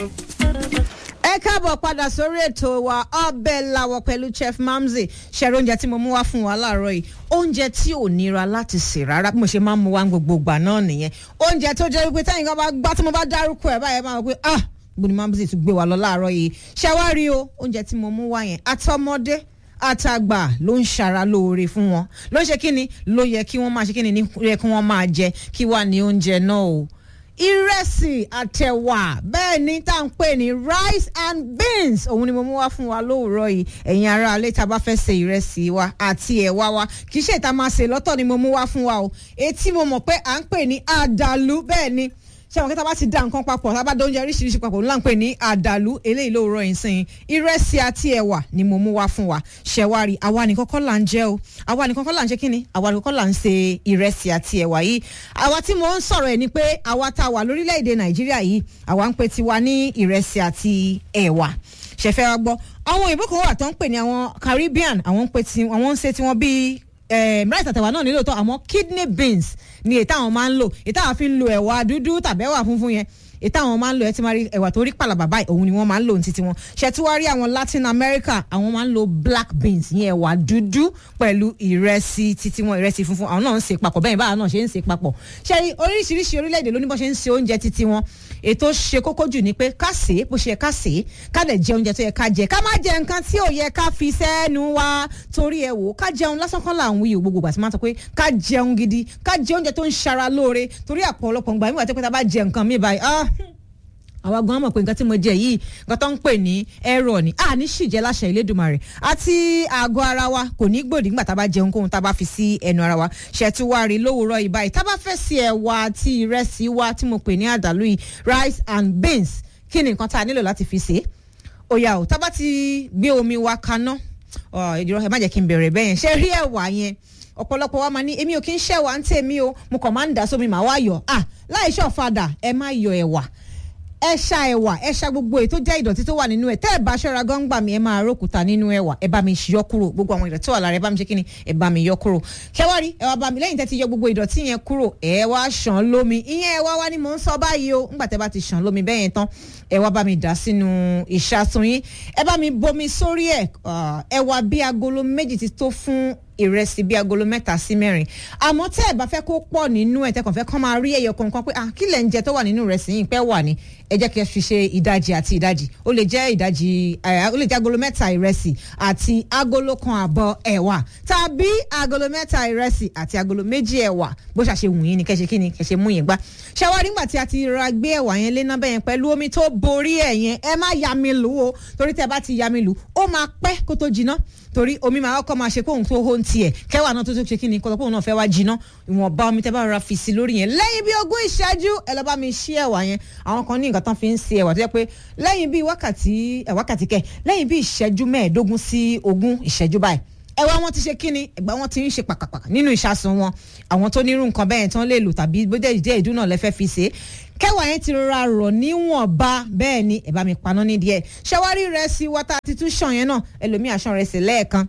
ẹ káàbọ̀ padà sórí ètò wa ọbẹ̀ làwọ̀ pẹ̀lú chef mamzi ṣẹ̀rọ oúnjẹ tí mo mú wá fún wa láàárọ̀ yìí oúnjẹ tí ò nira láti sè rárá bí mo ṣe máa ń mú wá gbogbo ìgbà náà nìyẹn oúnjẹ tó jẹ́ wípé táyìn kan bá gbá tí mo bá dárúkọ ẹ̀ báyẹn máa wọ pé ah bó ni mamzi tún gbé wa lọ láàárọ̀ yìí ṣẹ́wárí o oúnjẹ tí mo mú wá yẹn àtọmọdé àtàgbà ló ń ṣara lóore fún wọn ló ń ṣe kíni ló yẹ kí wọ́n máa ṣe kíni ní yẹ kí wọ́n máa jẹ kí wà ní oúnjẹ náà o ìrẹsì àtẹ̀wà bẹ́ẹ̀ ni tá à ń pè ní rice and beans òun ni mo mú wá fún wa lóòrọ̀ yìí ẹ̀yin ará alẹ́ tá a bá fẹ́ ṣe ìrẹsì wa àti ẹ̀wà wa kì í ṣe ìta máa ṣe lọ́tọ̀ ni mo mú wá fún wa o etí mo mọ̀ pé à ń pè ní àdàlú bẹ́ẹ̀ ni ṣé àwọn kẹta bá ti dá nǹkan papọ̀ tá a bá dá oúnjẹ oríṣiríṣi papọ̀ ńlá ń pè ní àdàlú eléyìí lóòrọ̀ yìí sìn ìrẹsì àti ẹ̀wà ni mo mú wá fún wa ṣẹ̀wárí àwa nìkan kọ́ là ń jẹ́ o àwa nìkan kọ́ là ń ṣe kíni àwa nìkan kọ́ là ń ṣe ìrẹsì àti ẹ̀wà yìí àwa tí mo ń sọ̀rọ̀ ẹ̀ ni pé àwa tá a wà lórílẹ̀‐èdè nàìjíríà yìí àwa ń pè tiwa ní ìrẹsì àti ẹ̀wà ṣẹ̀fẹ̀ wa gbọ́ àwọn òyìnbó kan wà tó ń pè ní àwọn Caribbean àwọn ń pè tí àwọn ń ṣe tiwọn bíi rice àtẹ̀wà náà nílò tó àmọ́ kidney beans ni èyí táwọn máa ń lò èyí táwọn fi ń lo ẹ̀wà dúdú tàbí ẹ̀wà funfun yẹn èyí táwọn máa ń lò ẹ ti máa rí ẹ̀wà tó rí pàlàbà báyìí òun ni wọ́n máa ń lò ní títí wọn ṣètúwárí àwọn Latin America àwọn máa ń lo black beans yẹn ẹ̀wà dúdú pẹ̀lú ìrẹsì títí wọn ìrẹsì funfun àwọn náà ń ṣe papọ̀ bẹ́ẹ̀ báwọn náà ṣe ń ṣe papọ̀ ṣe oríṣiríṣi orílẹ̀-èdè ló ní bó ṣe ń ṣe oúnjẹ títí wọn ètò ṣe kókó jù ni pé ká sè é bó ṣe yẹ ká sè é ká lè jẹ oúnjẹ tó yẹ ká jẹ ká má jẹ nǹkan tí ò yẹ ká fi sẹ́nu wa torí ẹ wò ó ká jẹun lásán kan là ń wí gbogbo àti máa sọ pé ká jẹun gidi ká jẹ oúnjẹ tó ń ṣara lóore torí àpọ̀lọpọ̀ ngbà nígbà tó pé tá a bá jẹ nǹkan mi báyìí ah àwa gan mọ̀ pé nǹkan tí mo jẹ yìí nǹkan tó ń pè ní ẹ̀rọ ni a ní ṣìjẹ́ láṣẹ Elédùmarè àti àgọ́ ara wa kò ní gbòdì nígbà tá a bá jẹun kóhun tá a bá fi sí ẹnu ara wa ṣètúwárí lówùúrọ̀ yìí báyìí tá a bá fẹ́ sí ẹ̀wà àti ìrẹsì wa tí mo pè ní àdàlú yìí rice and beans kí ni nǹkan tá a nílò láti fi ṣe é ó yá o tá a bá ti gbé omi wa kaná ẹ má jẹ́ kí n bẹ̀rẹ̀ bẹ́yẹn ṣé rí ẹ̀wà yẹn ọ̀pọ̀lọpọ̀ wa máa ní èmi ò kí ń ṣẹ̀wà ń tèmi o mo kàn máa ń dà sómi màá wá yọ̀ ah láì ṣọ̀fadà ẹ má yọ ẹ̀wà ẹ ṣa ẹ̀wà ẹ ṣa gbogbo èyí tó jẹ́ ìdọ̀tí tó wà nínú ẹ̀ tẹ́ ẹ bá ṣọ́ra gan gbà mí ẹ máa rókúta nínú ẹ̀wà ẹ bá mi yọ kúrò gbogbo àwọn ìdọ̀tí tó wà lára ẹ bá mi ṣe kíni ẹ bá mi yọ kúrò kẹwàá ẹ wá bá mi lẹ́yìn tẹ́ ti yọ gbogbo ìdọ̀tí yẹn kúrò ẹ wá ṣàn lómi ìyẹn ẹ wá wá ni mò ń sọ báyìí o ńgbà tẹ́ bá ti ṣàn lómi bẹ́ẹ̀ yẹn tán ẹ wá bá mi dà sínú ìṣàtún yín ẹ bá mi bomi sórí ẹ ẹ wá bí agolo méjì ti tó fún ìrẹsì bíi agolo mẹ́ta sí mẹ́rin àmọ́ tẹ́ ẹ̀ bá fẹ́ kó pọ̀ nínú ẹ̀ tẹ́kàn fẹ́ kán máa rí ẹyọ kankan pé kí lẹ̀ ń jẹ tó wà nínú ìrẹsì yìí pẹ́ wà ní ẹ jẹ́ kí ẹ fi ṣe ìdajì àti ìdajì ó lè jẹ́ ìdajì ó lè jẹ́ agolo mẹ́ta ìrẹsì àti agolo kan àbọ̀ ẹ̀wà tàbí agolo mẹ́ta ìrẹsì àti agolo méjì ẹ̀wà bó ṣàṣe wù yín ni kẹ́ ṣe kí ni kẹ́ ṣe mú yín gbá ṣàwárí nígbà tí a ti ra gbé ẹ̀wà yẹn lé náà bẹ́yẹn pẹ̀lú omi tó borí ẹ̀ yẹn ẹ má ya mi lù o torí tẹ́ bá ti ya mi lù ó máa pẹ́ kó tó jiná torí omi máa kọ́ máa ṣe kóhun tó hó ń tiẹ̀ kẹwàá náà tó tó ṣe kí ni kọ́tọ́ kóhun náà fẹ́ wá jiná ìwọ̀nba omi tẹ́ bá rọra fi sí lórí yẹn lẹ́yìn bí ogún ìṣẹ́jú ẹ lọ́ bá mi ṣí ẹ̀wà yẹn àwọn kan ní nǹkan tán fi ń ṣe ẹ̀wà tó yẹ pé lẹ́yìn bí wákàtí wákàtí kẹ lẹ́yìn bí ìṣẹ́jú mẹ́ẹ̀ẹ́dógún sí ogún ìṣẹ́jú báyìí ẹwà wọn ti ṣe kíni ẹgbà wọn ti ń ṣe pàkàpàkà nínú ìṣàsùn wọn àwọn tó nírú nǹkan bẹ́ẹ̀ tán lè lò tàbí bó jẹ́ ìdí ìdúnà lẹ́fẹ́ fi ṣe kẹwàá yẹn ti rọra rọ̀ níwọ̀nba bẹ́ẹ̀ ni ẹ bá mi paná ní díẹ̀ ṣẹwárí rẹ̀ sí wọ́tá ti tún ṣàn yẹn náà ẹlòmíì àṣàn rẹ̀ sí lẹ́ẹ̀kan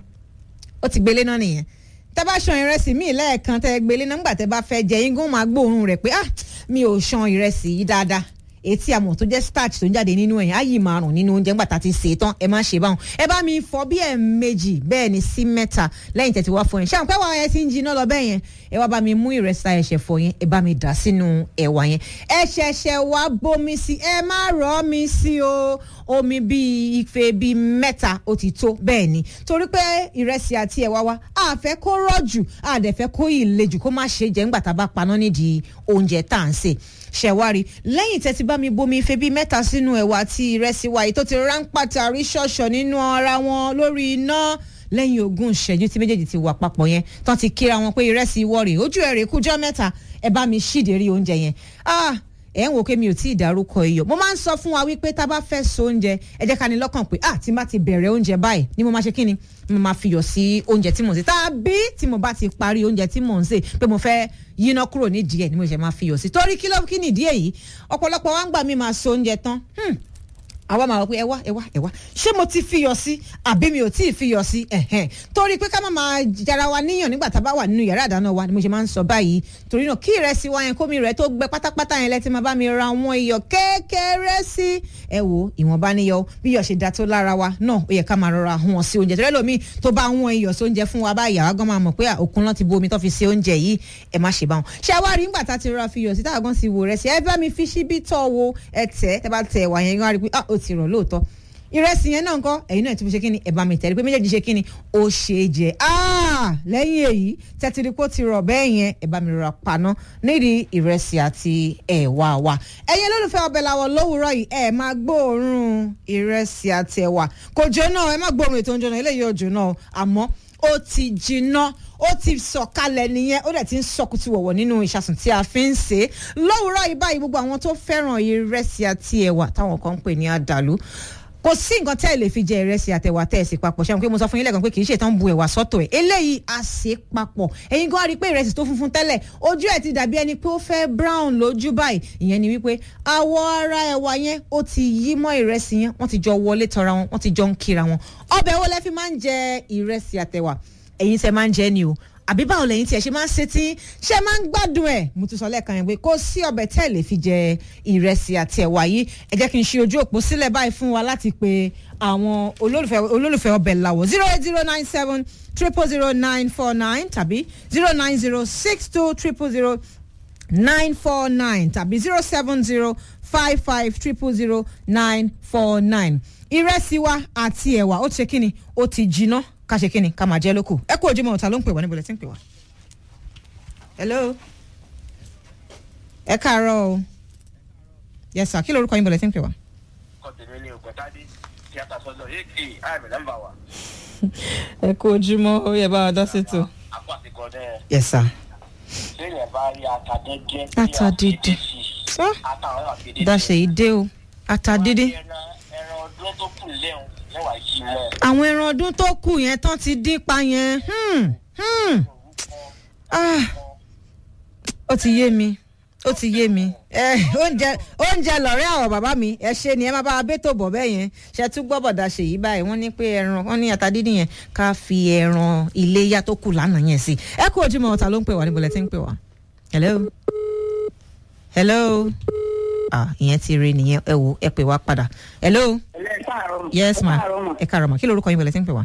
ó ti gbélé náà nìyẹn tẹ bá ṣan ìrẹsì míì lẹ́ẹ̀kan tẹ gbélé náà nígbà tẹ bá fẹ́ jẹ yín gún máa gbóòórùn rẹ̀ pé ah mi ò ṣan ìrẹsì yìí dáadáa etí àmọ̀ tó jẹ́ starch tó ń jáde nínú ẹ̀yìn á yìí máa rùn nínú oúnjẹ ńgbà tá a ti sè é tán ẹ má ṣe báwọn ẹ bá mi fọ bí ẹ̀ méjì bẹ́ẹ̀ ni sí mẹ́ta lẹ́yìn tẹ̀tí wá fọ yẹn ṣáà pé wàá yẹn ti ń jiná lọ bẹ́ẹ̀ yẹn ẹ wá bá mi mú ìrẹsà ẹ̀ṣẹ̀ fọ yẹn ẹ bá mi dà sínú ẹ̀wà yẹn ẹ ṣẹ̀ṣẹ̀ wá bomi sí ẹ má rọ̀ mi sí o omi bíi ife bíi mẹ́ta ó ti tó bẹ́ẹ̀ ni torí pé ìrẹsì àti ẹ̀wà wa a fẹ́ kó rọ̀ jù a dẹ̀ fẹ́ kó ìle jù kó má ṣe jẹ́ ńgbà tá a bá paná nídìí oúnjẹ tá à ń sè ṣẹ̀wárí lẹ́yìn tẹ́tí bá mi bomi ife bíi mẹ́ta sínú ẹ̀wà àti ìrẹsì wa yìí tó ti ránpàtà rí ṣọ̀ṣọ̀ nínú ara wọn lórí iná lẹ́yìn ogún ìṣẹ́jú tí méjèèjì ti wà papọ̀ yẹn tán ti kíra wọn pé ìrẹsì wọ̀rì ojú ẹ̀ rè kújọ́ mẹ́ta ẹ bá mi ṣídèrí oúnjẹ yẹn ah ẹ̀ ń wò pé mi ò tí ì dárúkọ iyọ̀ mo máa ń sọ fún wa wípé tá a bá fẹ́ so oúnjẹ ẹ jẹ́ ká ní lọ́kàn pé ah tí n bá ti bẹ̀rẹ̀ oúnjẹ báyìí ni mo máa ṣe kí ni mo máa fi yọ̀ sí oúnjẹ tí mò ń sè tàbí tí mo bá ti parí oúnjẹ tí mò ń sè pé mo fẹ́ yíná kúrò nídìí ẹ̀ ni mo ṣe máa fi yọ̀ sí torí kí ló kí nìdí èyí ọ̀pọ̀lọpọ̀ wa ń gbà mí máa so oúnjẹ tán àwa máa wọ pé ẹ wá ẹ wá ẹ wá ṣé mo ti fiyọ̀ sí àbí mi ò tí ì fiyọ̀ sí ẹ̀hẹ́n torí pé ká má máa jara wa níyàn nígbà tá a bá wà nínú yàrá ìdáná wa ni mo ṣe máa ń sọ báyìí torí náà kí ìrẹsì wa yẹn kómi rẹ̀ tó gbẹ pátápátá yẹn lẹ́tí máa bá mi ra àwọn iyọ̀ kékeré sí ẹ wo ìwọ̀nba níyọ bí iyọ̀ ṣe da tó lára wa náà ó yẹ ká máa rọra hun ọ sí oúnjẹ tó lẹ́lòmíì tó bá hun iyọ̀ sí oúnjẹ fún wa báyìí àwa gan máa mọ̀ pé òkun náà ti bu omi tó fi ṣe oúnjẹ yìí ẹ má ṣe bá wọn. ṣé wàá rí nígbà tá a ti rọra fi iyọ̀ sí táwọn gan ti wò rẹ̀ sí ẹ bá mi fi ṣíbí tọ́ wo ẹ tẹ̀ ẹ bá tẹ̀ wà yẹn gan rí pé ah ó ti rọ̀ lóòótọ́ ìrẹsì yẹn náà ńkọ́ ẹ̀yin náà ti fi ṣe kíni ẹ bá mi tẹ̀lé pé méjèèjì ṣe kíni ó ṣe é jẹ lẹ́yìn èyí tẹ́tìrìpó ti rọ̀ bẹ́ẹ̀ yẹn ẹ bá mi rọra paná nídìí ìrẹsì àti ẹ̀wà wa ẹ̀yin olólùfẹ́ ọbẹ̀ làwọ̀ lówùúrọ̀ yìí ẹ máa gbóòórùn ìrẹsì àti ẹ̀wà kò jóná ẹ má gbóòórùn ètò oúnjẹ náà eléyìí ò jóná o àmọ́ ó ti jiná ó ti sọ̀kalẹ̀ nìyẹn ó dẹ̀ ti ń sọkùtù wọ̀wọ̀ nínú ìṣàsùn tí a fi ń ṣe é lówùúrọ̀ yìí báyìí gbogbo àwọn tó fẹ́ràn ìrẹsì àti ẹ̀wà táwọn kan ń pè ní àdàlú kò sí nǹkan tẹ́ ẹ lè fi jẹ ìrẹsì àtẹ̀wà tẹ́ ẹ sì papọ̀ ṣẹ́wọ̀n pé mo sọ fún yín lẹ́ẹ̀kan pé kì í ṣe tán bu ẹ̀wà sọ́tọ̀ ẹ̀ eléyìí a ṣe papọ̀ ẹ̀yin gan rí i pé ìrẹsì tó funfun tẹ́lẹ̀ ojú ẹ̀ ti dàbí ẹni pé ó fẹ́ brown lójú báyìí ìyẹn ni wípé àwọ̀ ara ẹ̀wà yẹn ó ti yí mọ́ ìrẹsì yẹn wọ́n ti jọ wọlé tọra wọn wọ́n ti jọ ń kíra wọn ọbẹ̀ wo lẹ fi máa ń jẹ ìrẹsì àtẹ̀wà ẹ̀yin tẹ́ máa ń jẹ ni o àbí báwo lẹ́yìn tí ẹ ṣe máa ń ṣe tí ṣe máa ń gbádùn ẹ̀ mo ti sọ lẹ́ẹ̀kan yẹn pé kó sí ọbẹ̀ tẹ́ ẹ̀ lè fi jẹ ìrẹsì àti ẹ̀wà yìí ẹ jẹ́ kí n ṣe ojú òpó sílẹ̀ báyìí fún wa láti pe àwọn olólùfẹ́ olólùfẹ́ ọbẹ̀ làwọ̀ zero eight zero nine seven triple zero nine four nine tàbí zero nine zero six two triple zero nine four nine tàbí zero seven zero five five triple zero nine four nine ìrẹsì wa àti ẹ̀wà ó ti ṣe kí ni ó ti jiná ká ṣe kíni ká máa jẹ́ lóko ẹ kú ojúmọ́ ọ̀tá ló ń pè wá níbo lẹ ti ń pè wá. hello ẹ káàárọ̀ o yes sir kí lorúkọ yín bọ̀ lẹ ti ń pè wá. kọ́tẹ̀mí ni ògbọ́tádé tíátà sọ́dọ̀ èkì àmì nọ́mbà wa. ẹ kú ojúmọ́ ó yẹ bá wa dá sí tò. àpò àtikọ̀ dẹ́ yes sir. sẹ́yìn bá rí ata dídín. Ata dídín. Sọ. ata àwọn àfi dídín. dáṣe yìí dé o ata dídín. ẹran ẹran ọdún tó kù lẹ́hùn mẹ́wàá yìí mọ́. àwọn ẹran ọdún tó kù yẹn tán ti dín pa yẹn hmm, hmm. Ah, ó ti yé mi ó ti yé mi ẹ oúnjẹ oúnjẹ lọ̀rẹ́ àwọn bàbá mi ẹ ṣe ni ẹ má bá wa bẹ́tò bọ̀ bẹ́ẹ̀ yẹn ṣe tún gbọ́ bọ̀dà ṣe yìí báyìí wọ́n ní pé ẹran wọ́n ní ata dídín yẹn ká fi ẹran iléyà tó kù lánàá yẹn sí ẹ kú ojúmọ́ ọ̀tá ló ń pè wá níbo lẹ ti ń pè wá. hello hello ah ìyẹn ti rí nìyẹn ẹ wò ẹ pè wá padà hello ẹ káàárọ̀ yes ma ẹ káàárọ̀ mà ẹ káàárọ̀ ma kí lorúkọ yín bọ̀ lẹ ti ń pè wá.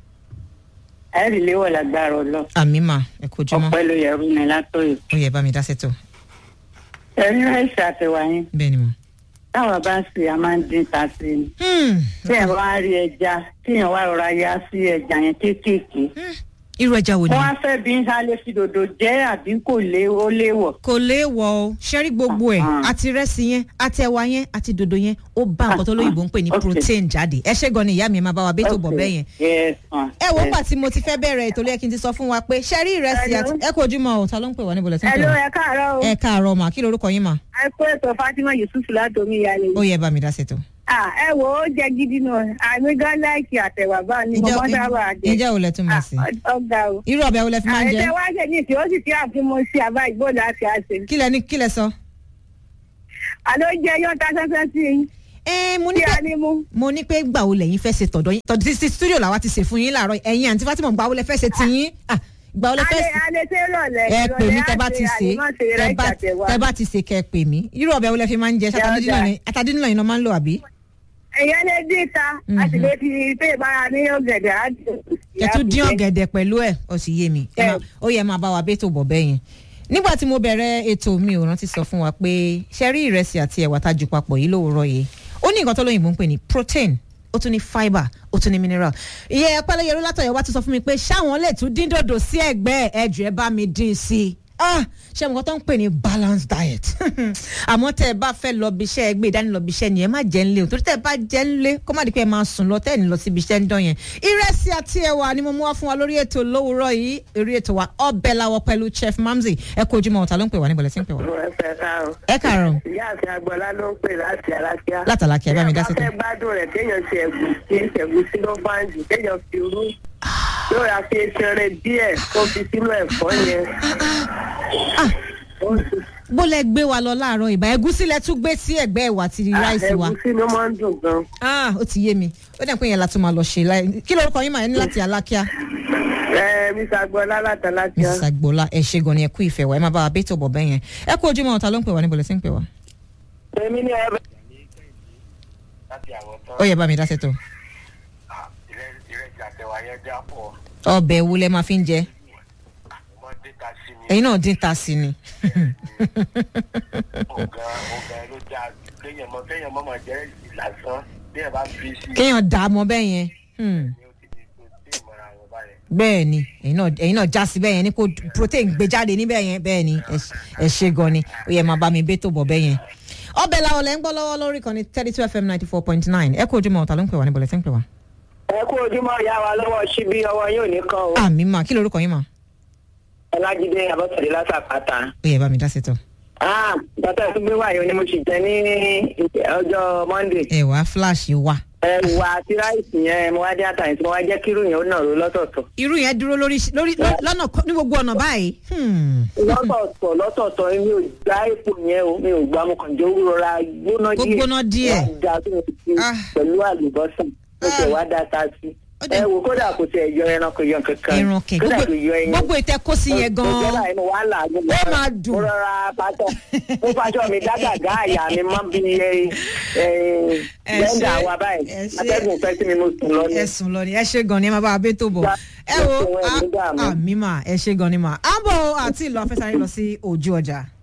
ẹ rí léwọ̀ lágbára ọlọ́ àmì mà ẹ kú ojúmọ́ ọpẹ́ ló yẹrù mi látọ̀yọ̀ ó yẹ bá mi dá sẹ́tọ̀ ẹ̀rín ráìsì àtẹ̀wà yẹn bẹ́ẹ̀ ni mo. táwọn bá ń sè a máa ń dín ta sí i Hmm, tí ẹ̀ wá rí ẹja tí ẹ̀ wá rọra ya sí ẹja yẹn kéékèèké hmm, irú ẹja wo ni. wọ́n á fẹ́ bí ń sálé fi dòdò jẹ́ àbí kò lé ó léwọ̀ kò léèwọ̀ o ṣẹ́rí gbogbo ẹ̀ Ah. àti rẹ́sì yẹn àti ẹ̀wà yẹn àti dòdò yẹn ó bá nǹkan tó lóyìnbó ń pè ní Okay. protein jáde ẹ ṣé gan ni ìyá mi ẹ máa bá wa bẹ́ẹ̀ tó bọ̀ bẹ́ẹ̀ yẹn. Yes, ma. ẹ wo Yes. gbà tí mo ti fẹ́ bẹ̀rẹ̀ ètò lẹ́yìn kí n ti sọ fún wa pé ṣẹ́rí ìrẹsì Hello. àti ẹ kò ojúmọ́ o ta ló ń pè wá níbo lẹ ti ń pè Hello, wá. ẹ káàárọ̀ o ẹ káàárọ̀ mà kí lorúkọ yín mà ẹ kó ètò Fatima Yusuf látòmí ìyáálé ó yẹ bá mi dá sètò. ah ẹ wò ó jẹ gidi náà àmì gan láìkì àtẹ̀wà bá ní mo mọ́ sábà jẹ ìjẹ́ ò lẹ tún máa sí. Ah, ọ̀gá o. irú ọbẹ̀ wo lẹ fi máa ń jẹ àìsè wá ṣe ní ìsìn ó sì ti àfihàn sí àbá ìgbó láti àṣẹ. kí lẹ ní kí lẹ sọ. àló jẹ yọ ta sẹsẹ sí i ẹ mo ní kí pé a ní mú. mo ní pé gbà wo lẹ́yìn fẹ́ ṣe tọ̀dọ̀ yín tọ̀dọ̀ sí studio làwa ti ṣe fún yín láàárọ̀ ẹ̀yin àǹtí Fatima gbà wo lẹ fẹ́ ṣe tiyín Ah, gbà wo lẹ fẹ́ alẹ́ ṣe alẹ́ tẹ́ rọ̀lẹ́ ẹ pè mí tẹ bá ti ṣe tẹ bá tẹ bá ti ṣe kẹ pè mí irú ọbẹ̀ wo lẹ fi máa ń jẹ Dáadáa. atadínú yìí náà máa ń lò àbí ẹ̀yẹ́ lè dín ta a sì lè fi pé ìbára ní ọ̀gẹ̀dẹ̀ á dùn. ẹ tún dín ọ̀gẹ̀dẹ̀ pẹ̀lú ẹ̀ ó sì yé mi Ẹ máa- ó yẹ máa bá wa bẹ́ẹ̀ tó bọ̀ bẹ́ẹ̀ yẹn nígbà tí mo bẹ̀rẹ̀ ètò mi ò rántí sọ fún wa pé ṣe rí ìrẹsì àti ẹ̀wà tá a jù papọ̀ yìí lówùúrọ̀ yìí ó ní nǹkan tó lóyìnbó ń pè ní protein ó tún ní fibre ó tún ní mineral ìyẹn pẹlẹyẹrú látọ̀yọ̀ wá tún sọ fún mi pé ṣáwọn lè tún dín dòdò sí ẹ̀gbẹ́ ẹ̀jọ̀ ẹ bá mi dín sí i ah ṣé mo kàn tó ń pè ní balanced diet àmọ́ tẹ́ ẹ bá fẹ́ lọ bí iṣẹ́ ẹgbẹ́ ìdánilọ bí iṣẹ́ ni ẹ má jẹ́ ńlẹ̀ o torí tẹ́ ẹ bá jẹ́ ńlẹ̀ kó má di pé ẹ máa sùn lọ tẹ́ ẹ ní lọ síbi iṣẹ́ ń dán yẹn ìrẹsì àti ẹ̀wà ni mo mú wá fún wa lórí ètò lówùúrọ̀ yìí eré ètò wa ọbẹ̀ làwọ̀ pẹ̀lú chef mamzi ẹ kó ojúmọ́ ọ̀tá ló ń pè wá níbo lẹ ti ń pè wá. ẹ fẹ́ ká o. ẹ kàárọ̀ ìyá àti agbọ́lá ló ń pè láti alákíá. látàlákì ẹ bá mi dá sí Bí a bá fẹ́ gbádùn rẹ̀ kéèyàn ṣe ẹ̀gúsí ẹ̀gúsí ló bá ń jù kéèyàn fi rú. yóò ra fi eṣeré díẹ̀ kó fi sínú ẹ̀fọ́ yẹn. Ó sì- bó lẹ gbé wa lọ láàárọ̀ ìbá ẹ̀gúsí lẹ tún gbé sí ẹ̀gbẹ́ ẹ̀wà àti ráìsì wa ẹ̀gúsí ló máa ń dùn gan. ah ó ti yé mi ó dẹ̀ pé yẹn la tún máa lọ ṣe láì kí lórúkọ yín máa ní láti alákíá ẹ mr agbọ́lá láti alákíá. mrs agboola ẹ ṣe gan ni ẹ kú ìfẹ́ wa ẹ máa bá wa bẹ́ẹ̀ tó bọ̀ bẹ́ẹ̀ yẹn ẹ kú ojúmọ́ ọ̀tá ló ń pè wá níbo lẹ ti ń pè wá. èmi ni ẹ láti àwọn tán. ó yẹ bá mi dá sẹ́tọ̀ Ah, ìrẹ- ìrẹsì àtẹwà yẹn já pọ̀ ọbẹ̀ wo lẹ máa fi ń jẹ wọ́n dé ta sí mi. ẹ̀yin náà dín ta sí ni ọ̀gá ọ̀gá ló já kéèyàn mọ kéèyàn mọ́ máa jẹ́ ìlàsán bí ẹ bá fi sí i. kéèyàn dà á mọ bẹ́ẹ̀ yẹn Hmm. ni ó ti di tó tí ì mọ́ra wọn báyẹn. bẹ́ẹ̀ ni ẹ̀yin náà ẹ̀yin náà já sí bẹ́ẹ̀ yẹn ní kó protein gbé jáde níbẹ̀ yẹn bẹ́ẹ̀ ni ẹ ṣe- ẹ ṣe gan ni ó yẹ máa bá mi bẹ́ tó bọ̀ bẹ́ẹ̀ yẹn. ọbẹ̀ làwọn lẹ́ ń gbọ́ lọ́wọ́ lórí kan ní thirty two fm ninety four point nine ẹ kú ojúmọ́ ọ̀tá ló ń pè wá níbo lẹ́sẹ̀ ń pè wá. ẹ kú ojúmọ́ ìyá wa lọ́wọ́ síbí ọwọ́ yóò ní kan o. àmì mà kí lorúkọ yín mà ọlájídé abọ́sẹ̀dé látàpáta. ó yẹ bá mi dá sẹ́tọ̀. Ah, bàtà tó gbé wáyé ni mo ti jẹ ní ọjọ́ monday. ẹ wá flash wà. ẹ wà àti ráìsì yẹn mo wá dé àtàyìn tí mo wá jẹ́ kírun yẹn ó nàró lọ́tọ̀ọ̀tọ̀. irú yẹn dúró lórí lórí lọ́nà kọ- ní gbogbo ọ̀nà báyìí. Hmm. lọ́tọ̀ọ̀tọ̀ lọ́tọ̀ọ̀tọ̀ mi ò gbá epo yẹn o mi ò gbá mo kàn jẹ́ ó rọra gbóná Ó díẹ̀. gbóná díẹ̀. Wá da tó mo ti fi Ah. pẹ̀lú àlùbọ́sà mo tẹ̀ wá da ta sí. Ó dẹ̀- ẹ wo kódà kò tẹ̀ yọ ẹran kò yọ kankan. ẹran kẹ kódà gbogbo kò yọ ẹyin. gbogbo ìtẹ kó sí yẹn Òjò gan-an. báyìí mo wá làágùn. Ó máa dùn. Mo rọra pàtó. Mo fàṣọ mi dágàgá àyà mi mọ́ bí ẹ ẹ Ẹ blender ṣé, wa báyìí. ẹ ṣé. Atẹ́gùn fẹ́ sí mi mo sùn lọ ní. ẹ sùn lọ ni ẹ ṣe gan ni ẹ máa bá a bẹ tó bọ Ya, ẹ wo ẹ ṣe wọn, ẹ ní dààmú. àmì mà ẹ ṣe gan ni mà àbọ̀ àti ìlú afẹ́sáré lọ sí ojú ọjà.